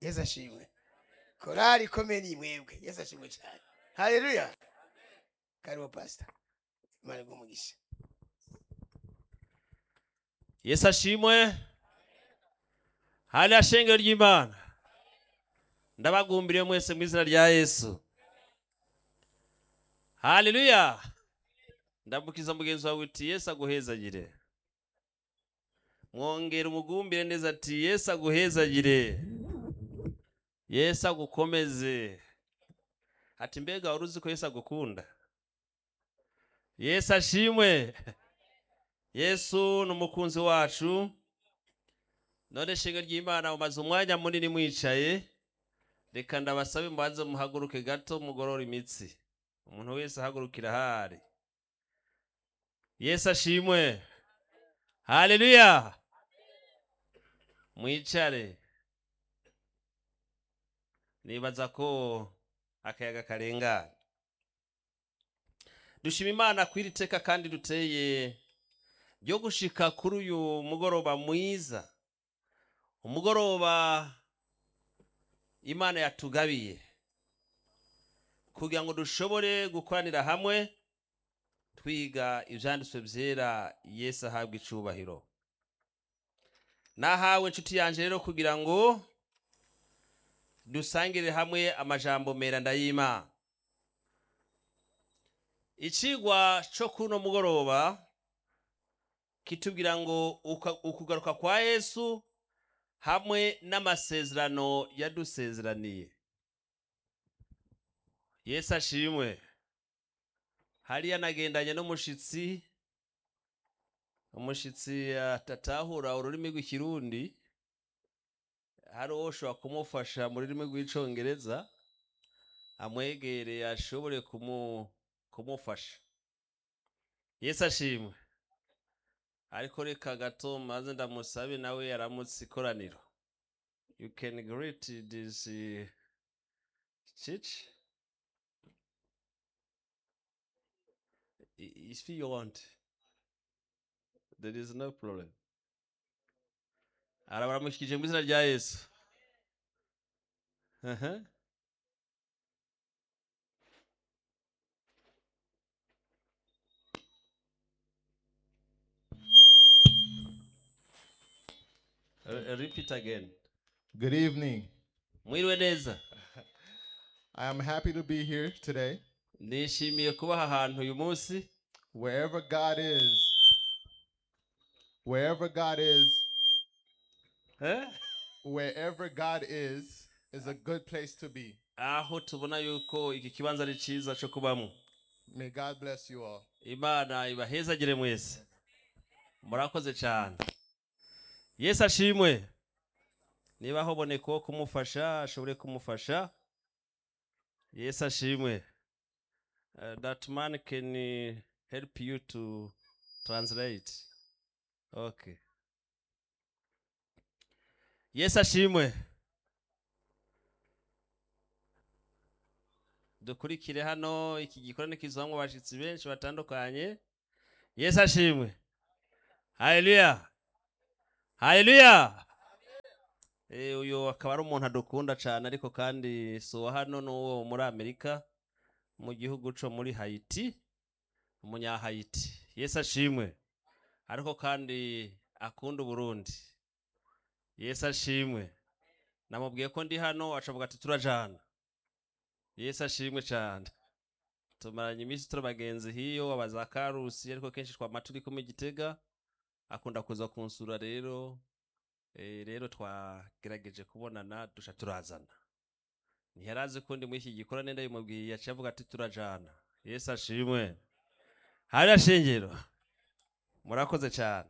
yesu ashimwe korari ikomeye ni mwebwe yesu ashimwe cyane haleluya karibu pasita imana iguhe umugisha yesu ashimwe hariya shengero ry'imana ndabagumbiriye mwese mu izina rya yesu haleluya ndamukiza mugenzi wawe uti yesu aguhezagire mwongera umugumbire neza ati yesu aguhezagire yesu agukomeze ati mbega wari uzi ko yesu agukunda yesu ashimwe yesu ni umukunzi wacu none shenge ry'imana mumaze umwanya munini mwicaye reka ndabasabe mubanze muhaguruke gato mugorora imitsi umuntu wese ahagurukira ahari yesu ashimwe haleluya mwicare nibaza ko akayaga karengana dushima imana kw'iri teka kandi duteye ryo gushika kuri uyu mugoroba mwiza umugoroba imana yatugabiye kugira ngo dushobore gukoranira hamwe twiga ibyanditswe byera yesu ahabwa icubahiro nahawe inshuti yanjye rero kugira ngo dusangire hamwe amajambo meranda y'imana icigwa cyo kuri uno mugoroba kitubwira ngo uka- ukugaruka kwa yesu hamwe n'amasezerano yadusezeraniye yesu ashimwe hariya nagendanye n'umushitsi umushitsi atatahura ururimi rw'ikirundi hari uwo ushobora kumufasha mu rurimi rw'icongereza amwegereye ashobore kumu, kumufasha yesu ashimwe ariko reka gato maze ndamusabe nawe yaramutse ikoraniro you can greet this uh, church I- if you want there is no problem arabaramushyikije mu izina rya yesu Aha. Uh, repeat again Good evening. mwiriwe neza I am happy to be here today. nishimiye kuba aha hantu uyu munsi Wherever God is, wherever God is, Eh? wherever God is, is a good place to be. aho tubona yuko iki kibanza ari cyiza cyo kubamo May God bless you all. imana ibahezagire mwese murakoze cyane yesu ashimwe niba haboneka uwo kumufasha ashobore kumufasha yesu ashimwe Uh, that man can uh, help you to translate okay yesu ashimwe dukurikire hano iki gikorane kizamwo abashitsi benshi batandukanye yesu ashimwe haleluya haleluya Eh, uyu akaba ari umuntu adukunda cyane ariko kandi si uwa hano n'uwo muri amerika mu gihugu cyo muri hayiti umunyahayiti yesu ashimwe ariko kandi akunda uburundi yesu ashimwe namubwiye ko ndi hano acavuga ati turajana yesu ashimwe cyane tumaranye iminsi turi bagenzi hiyo abaza karusi ariko kenshi twama turi kumwe igitega akunda kuza kunsura rero eh, rero twagerageje kubonana dusha turazana ntiyarazi ko ndi muri iki gikorane ndabimubwiye yaciye avuga ati turajana yesu ashimwe hariya shingiro murakoze cyane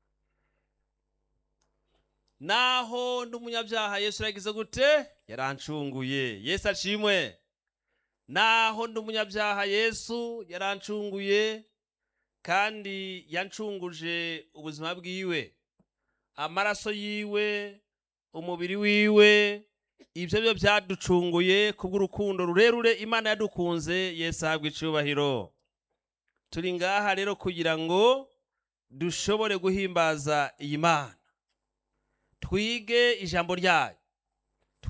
naho ndi umunyabyaha yesu yagize gute yarancunguye yesu ashimwe naho ndi umunyabyaha yesu yarancunguye kandi yancunguje ubuzima bwiwe amaraso yiwe umubiri wiwe ibyo byo byaducunguye kubw'urukundo rurerure imana yadukunze yesu ahabwa icyubahiro turi ngaha rero kugira ngo dushobore guhimbaza iyi mana twige ijambo ryayo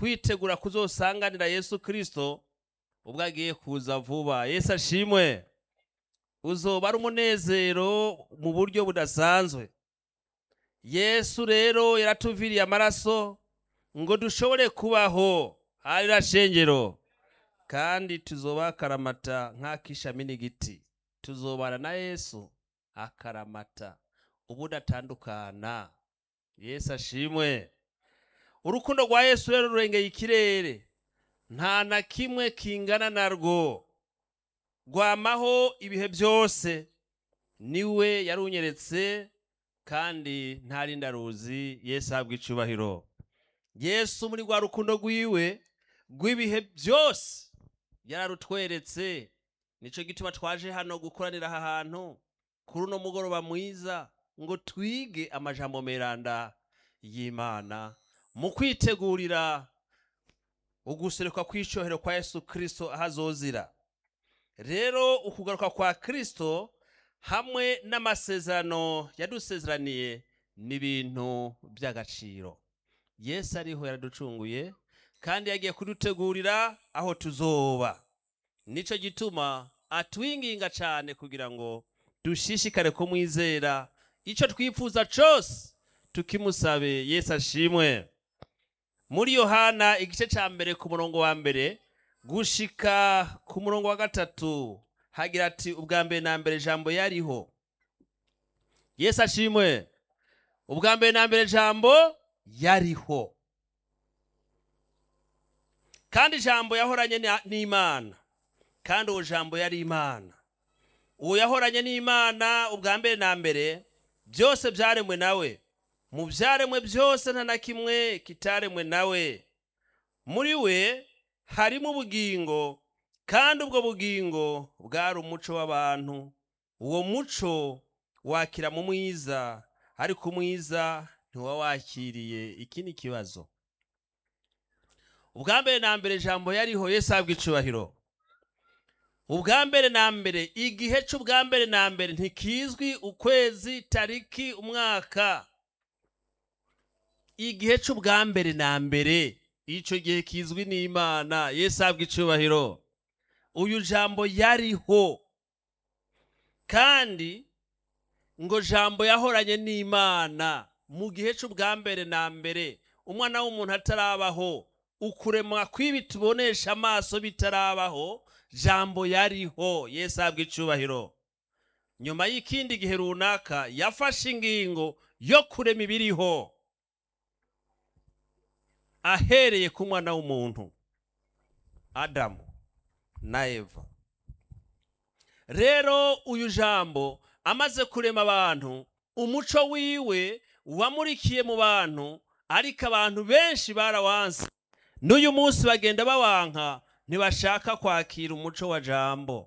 twitegura kuzosanganira yesu kirisito ubwo agiye kuza vuba yesu ashimwe uzoba ari umunezero mu buryo budasanzwe yesu rero yaratuviriye amaraso ngo dushobore kubaho harira shengero kandi tuzoba akaramata nk'akishami n'igiti tuzobana na yesu akaramata ubudatandukana yesu ashimwe urukundo rwa yesu rero rurengeye ikirere nta na kimwe kingana narwo rwamaho ibihe byose niwe yarunyeretse kandi ntarindi aruzi yesu ahabwa icubahiro yesu muri rwa rukundo rwiwe rw'ibihe byose yararutweretse nicyo gituma twaje hano gukoranira aha hantu kuri uno mugoroba mwiza ngo twige amajambo meranda y'imana mu kwitegurira uguseruka kw'icyohero kwa yesu kirisito aho azozira rero ukugaruka kwa kirisito hamwe n'amasezerano yadusezeraniye ni ibintu by'agaciro yesu ariho yaraducunguye kandi yagiye kudutegurira aho tuzoba nicyo gituma atwinginga cyane kugira ngo dushishikare kumwizera icyo twifuza cyose tukimusabe yesu ashimwe muri yohana igice cya mbere ku murongo wa mbere gushika ku murongo wa gatatu hagira ati ubwa mbere na mbere jambo yariho yesu ashimwe ubwa mbere na mbere jambo yariho kandi ijambo yahoranye na- n'imana kandi uwo jambo yari imana uwo yahoranye n'imana ubwa mbere na mbere byose byaremwe nawe mu byaremwe byose nta na kimwe kitaremwe nawe muri we harimo ubugingo kandi ubwo bugingo bwari umuco w'abantu uwo muco wakira mu mwiza ariko umwiza ntiwa wakiriye iki ni ikibazo ubwa mbere na mbere ijambo yariho yesu ahabwa icubahiro ubwa mbere na mbere igihe cy'ubwa mbere na mbere ntikizwi ukwezi tariki umwaka igihe cy'ubwa mbere na mbere icyo gihe kizwi n'imana yesu ahabwa icubahiro uyu jambo yariho kandi ngo jambo yahoranye n'imana mu gihe cy'ubwa mbere na mbere umwana w'umuntu atarabaho ukuremwa kw'ibi tubonesha amaso bitarabaho jambo yariho yesu ahabwa icubahiro nyuma y'ikindi gihe runaka yafashe ingingo yo kurema ibiriho ahereye ku mwana w'umuntu adamu na eva rero uyu jambo amaze kurema abantu umuco wiwe wamurikiye mu bantu ariko abantu benshi barawanse n'uyu munsi bagenda bawanka ntibashaka kwakira umuco wa jambo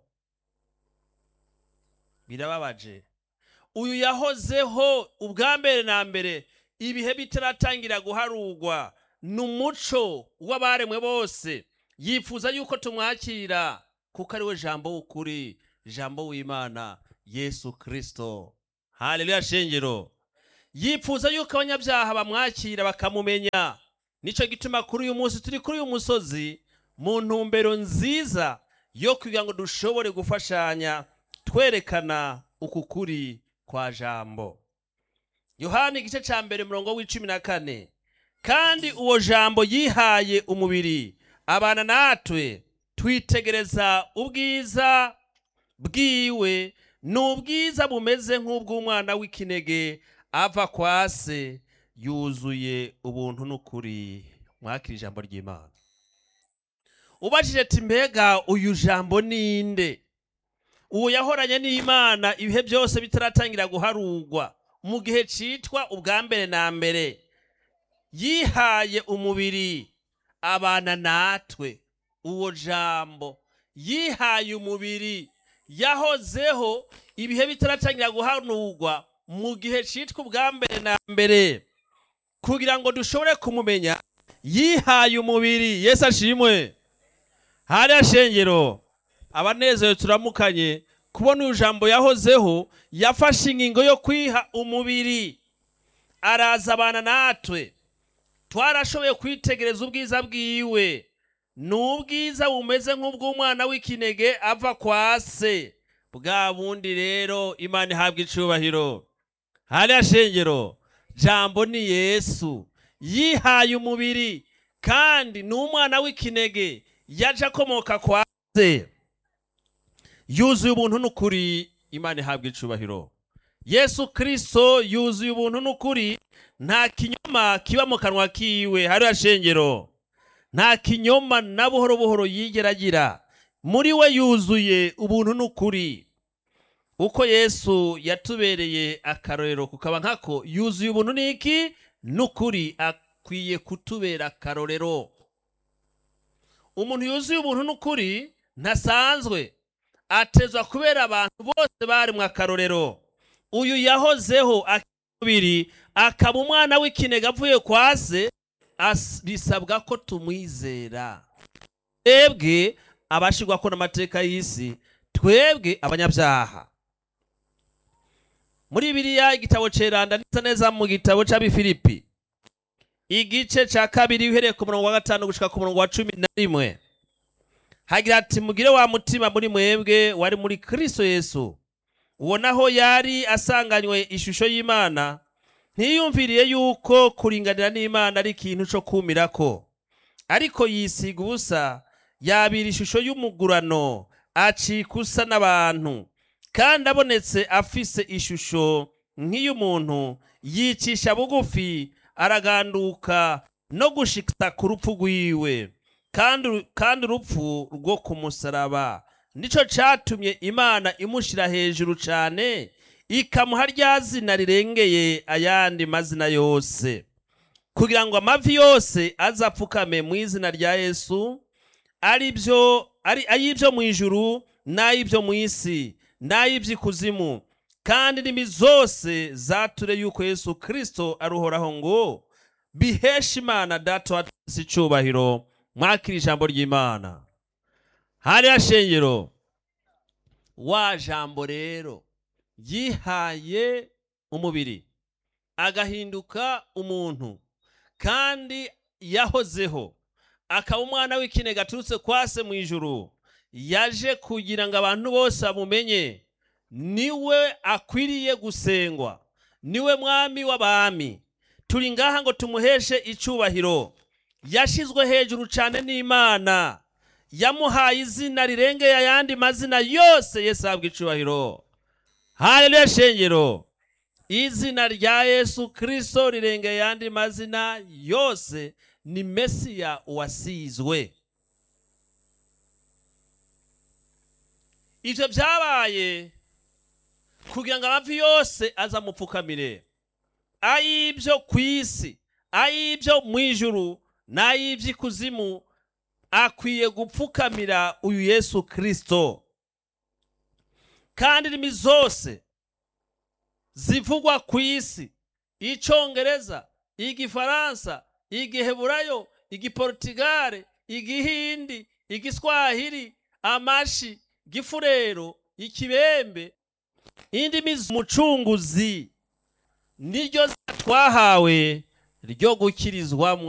birababaje uyu yahozeho ubwa mbere na mbere ibihe bitaratangira guharugwa ni umuco w'abaremwe bose yifuza yuko tumwakira kuko ari we jambo w'ukuri jambo w'imana yesu kirisito haleluya shengero yifuza yuko abanyabyaha bamwakira bakamumenya nicyo gituma kuri uyu munsi turi kuri uyu musozi mu ntumbero nziza yo kugira ngo dushobore gufashanya twerekana uku kuri kwa jambo yohani igice cya mbere murongo w'icumi na kane kandi uwo jambo yihaye umubiri abana natwe twitegereza ubwiza bwiwe ni ubwiza bumeze nk'ubw'umwana w'ikinege ava kwa se yuzuye ubuntu n'ukuri mwakira ijambo ry'imana ubajije ati mbega uyu jambo ninde uwo yahoranye n'imana ibihe byose bitaratangira guharugwa mu gihe cyitwa ubwa mbere na mbere yihaye umubiri abana natwe uwo jambo yihaye umubiri yahozeho ibihe bitaratangira guhanurwa mu gihe cyitwa ubwa mbere na mbere kugira ngo dushobore kumumenya yihaye umubiri yesu ashimwe hariya shengero abanezerewe turamukanye kubona uyu jambo yahozeho yafashe ingingo yo kwiha umubiri araza abana natwe twarashoboye kwitegereza ubwiza bwiwe ni ubwiza bumeze nk'ubw'umwana w'ikinege ava kwa se bwa bundi rero imana ihabwa icubahiro hariya shengero jambo ni yesu yihaye umubiri kandi ni umwana w'ikinege yaje akomoka kwa se yuzuye ubuntu n'ukuri imana ihabwa icubahiro yesu kirisito yuzuye ubuntu n'ukuri nta kinyoma kiba mu kanwa kiwe hariya shengero nta kinyoma na buhoro buhoro yigera agira muri we yuzuye ubuntu n'ukuri uko yesu yatubereye akarorero kukaba nkako yuzuye ubuntu n'iki n'ukuri akwiye kutubera akarorero umuntu yuzuye ubuntu n'ukuri ntasanzwe atezwa kubera abantu bose bari mu akarorero uyu yahozeho akibiri akaba umwana w'ikinega avuye kwa se as- bisabwa ko tumwizera twebwe abashirwa ko n'amateka y'isi twebwe abanyabyaha muri biriya igitabo ceranda neza neza mu gitabo c'abifilipi igice ca kabiri uhereye ku murongo wa gatanu gushika ku murongo wa cumi na rimwe hagira ati mugire wa mutima muri mwebwe wari muri kristo yesu uwo naho yari asanganywe ishusho y'imana ntiyumviriye yuko kuringanira n'imana ari ikintu co kumirako ariko yisiga ubusa yabira ishusho y'umugurano acika usa n'abantu kandi abonetse afise ishusho nk'iy'umuntu yicisha bugufi araganduka no gushika ku rupfu rwiwe kandi kandi urupfu rwo ku musaraba nico catumye imana imushira hejuru cane ikamuha rya zina rirengeye ayandi mazina yose kugira ngo amavi yose azapfukame mu izina rya yesu ari byo ari ay'ibyo mu ijuru n'ay'ibyo mu isi n'ay'iby'ikuzimu kandi indimi zose zature yuko yesu kirisito aruhoraho ngo biheshe imana data wa twese icyubahiro mwakira ijambo ry'imana hariya shengero wa jambo rero yihaye umubiri agahinduka umuntu kandi yahozeho akaba umwana w'ikinege aturutse kwa se mu ijuru yaje kugira ngo abantu bose bamumenye niwe akwiriye gusengwa niwe mwami w'abami turi ngaha ngo tumuheshe icyubahiro yashyizwe hejuru cyane n'imana yamuhaye izina rirengeye ayandi mazina yose yesu ahabwa icyubahiro haleluya shengero izina rya yesu kirisito rirengeye ayandi mazina yose ni mesiya uwasizwe ibyo byabaye kugira ngo amavi yose azamupfukamire ay'ibyo ku isi ay'ibyo mu ijuru n'ay'iby'ikuzimu akwiye gupfukamira uyu yesu kirisito kandi indimi zose zivugwa ku isi icyongereza igifaransa igiheburayo igiportigare igihindi igiswahili amashi gifurero ikibembe indimi z'umucunguzi niryo twahawe ryo gukirizwamo